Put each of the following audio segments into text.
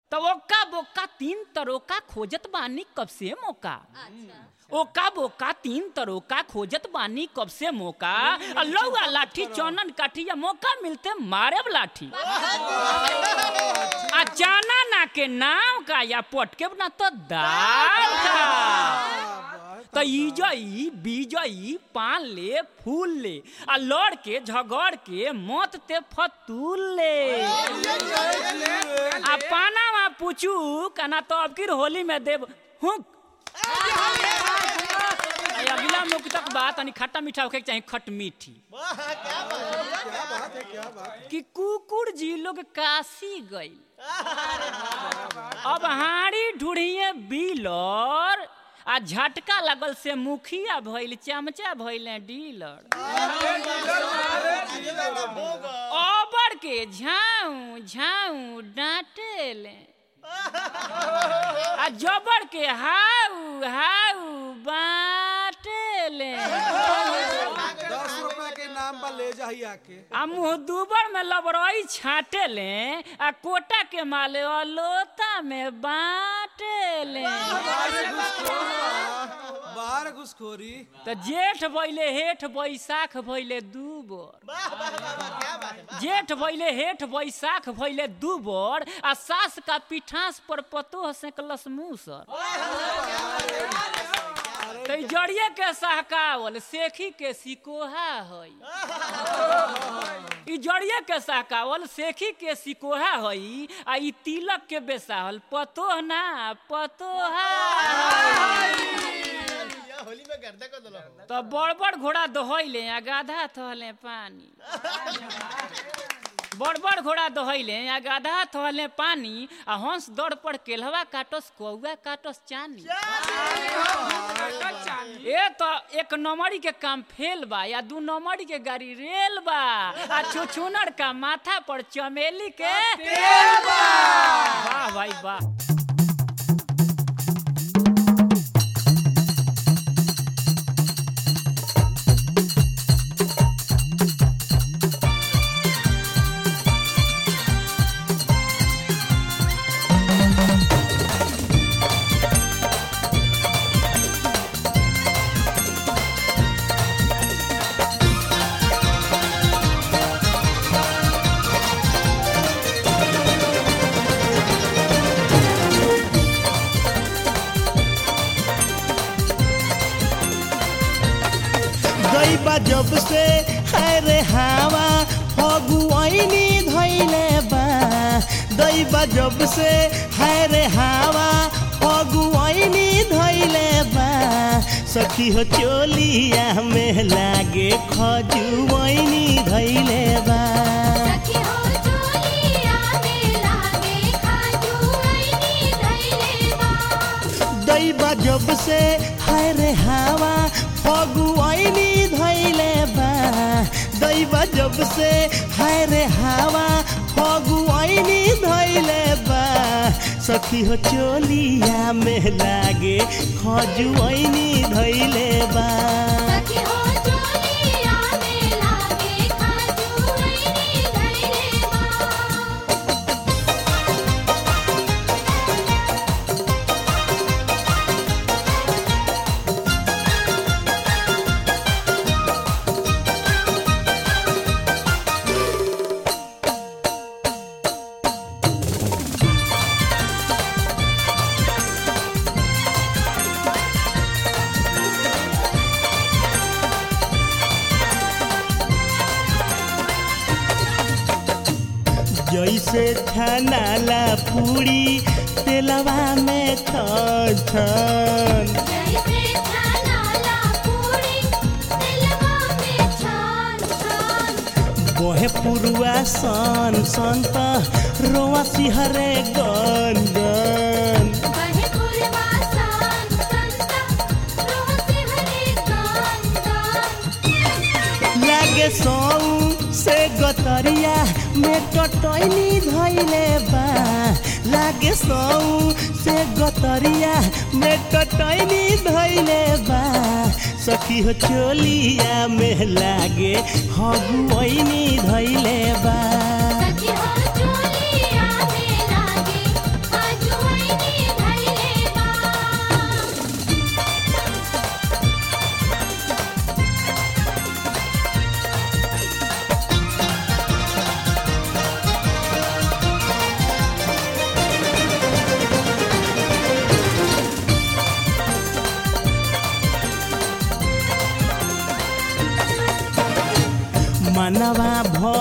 तो ओका बोका तीन तरोका खोजत बानी कब से मौका ओका बोका तीन तरोका खोजत बानी कब से मौका आ लौआ लाठी चौनन काठी या मौका मिलते मारे लाठी आ जाना ना के नाम का या पटके ना तो दाल का तो इजई बीजई पान ले फूल ले आ लड़ के झगड़ के मत ते फतूल ले आ पाना मा पूछू कना तो अब किर होली में देव हुक आ अगला मुख तक बात तनी खट्टा मीठा होके के चाही खट मीठी कि कुकुर जी लोग काशी गई अब हाड़ी ढूढ़िए बिलर आ झटका लगल से मुखिया भइल चमचा भइले डीलर ओबर के झाऊ झाऊ डांटेले आ जबर के हाउ हाउ बाटेले दस रुपए के नाम पर ले जाही आके आ मुँह दुबर में लबरई छाटे ले आ कोटा के माले अलोता में बाटे ले बाहर घुसखोरी तो जेठ भइले हेठ बैसाख भइले दू बोर जेठ भइले हेठ बैसाख भइले दू बोर आ सास का पिठास पर पतो सेकलस मूसर तो ई जड़िए के सहकावल सेखी के सिकोहा हई ई जड़िए के सहकावल सेखी के सिकोहा हई आ ई तिलक के बेसाहल पतोह ना पतोहा होली में गर्दा कर दलो तो बड़ बड़ घोड़ा दोहैले आ गाधा थहले पानी बड़ बड़ घोड़ा दोहैले आ गाधा थहले पानी आ हंस दौड़ पर केलवा काटस कौआ काटस चानी ए तो एक नंबरी के काम फेल बा या दू नंबरी के गाड़ी रेल बा आ छुछुनर का माथा पर चमेली के तेल बा वाह भाई वाह गईबा जब से है रे हवा फगुआइनी धैले बा दैबा जब से है रे हवा फगुआइनी धैले बा सखी हो चोलिया में लागे खजुआइनी धैले बा सखी हो चोलिया में लागे खाजुआइनी धइले बा दैबा जब से है रे हवा फगुआइनी धैले बा दैबा जब से है रे हवा फगुआइनी धैले बा सखी हो चोलिया में लागे खजुआइनी धैले बा सखी हो चोलिया में लागे खाजुआइनी धइले बा जैसे छनाला पूरी तेलवा में छन छन जैसे छानाला पूरी दिलवा में छान छान बोहे पुरुआ सन सन त रोआ सिहरे गन गन बहे पुरवा सान संता रोह से हरे गान गान लागे सौ से गतरिया में टटैनी धैले बा लागे सौ से गतरिया में टटैनी धैले बा सखी हो चोलिया में लागे हगुआइनी धैले बा सखी हो चोलिया में लागे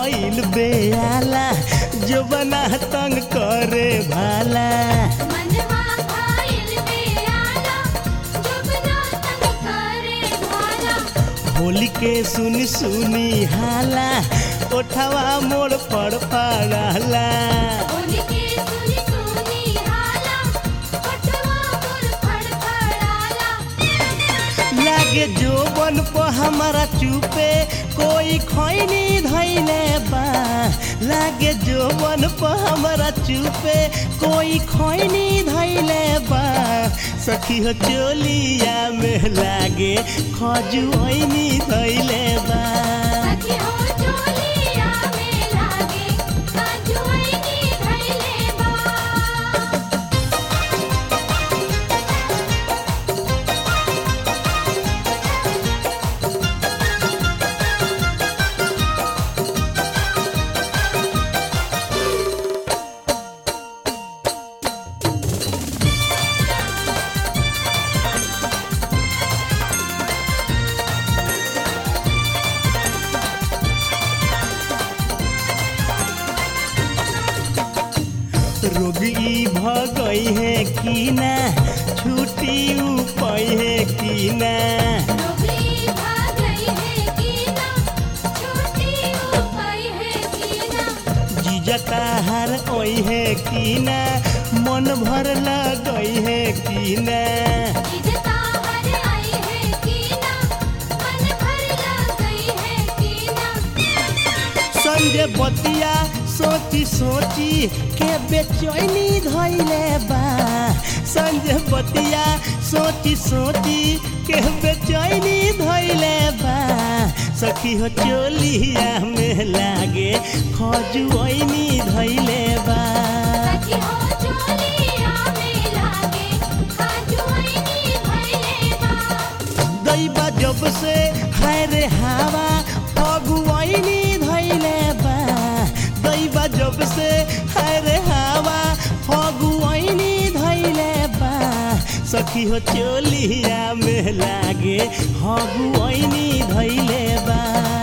भइल बेआला जो बना तंग करे भाला मनवा खाइल बेआला जुबना तंग करे भाला होली के सुनी सुनी हाला ओठवा मोड़ पर पड़ाला होली के सुनी सुनी हाला पटवा मोर फड़फड़ाला लागे जो बन पर हमारा चुपे कोई खैनी धैले बा लागे जो बन पर हमारा चुपे कोई खैनी धैले बा सखी हो चोलिया में लागे खजुआनी धैले बा सखी हो चोलिया में लागे काजुआनी धइले बा रोगी भगई है कि ना छुट्टी उपई है कि ना डोबी भाग गई है कीना छोटी उपाय है कीना जीजता हार ओई है कि ना मन भर लगई है कि ना इजता हर आई है कीना मन भर लग गई है कीना संजय बतिया सोची सोची के बेचैनी धैले बा संजय बतिया सोची सोची के बेचैनी धैले बा सखी हो चोलिया में लागे खजुआनी धैले बा सखी हो चोलिया में लागे काजुआनी धइले बा दैबा जब से हाय रे हवा फगुआनी धैले बा दैबा जब से हाय रे हवा फगुआनी धैले बा सखी हो चोलिया में लागे हगुआनी धैले बा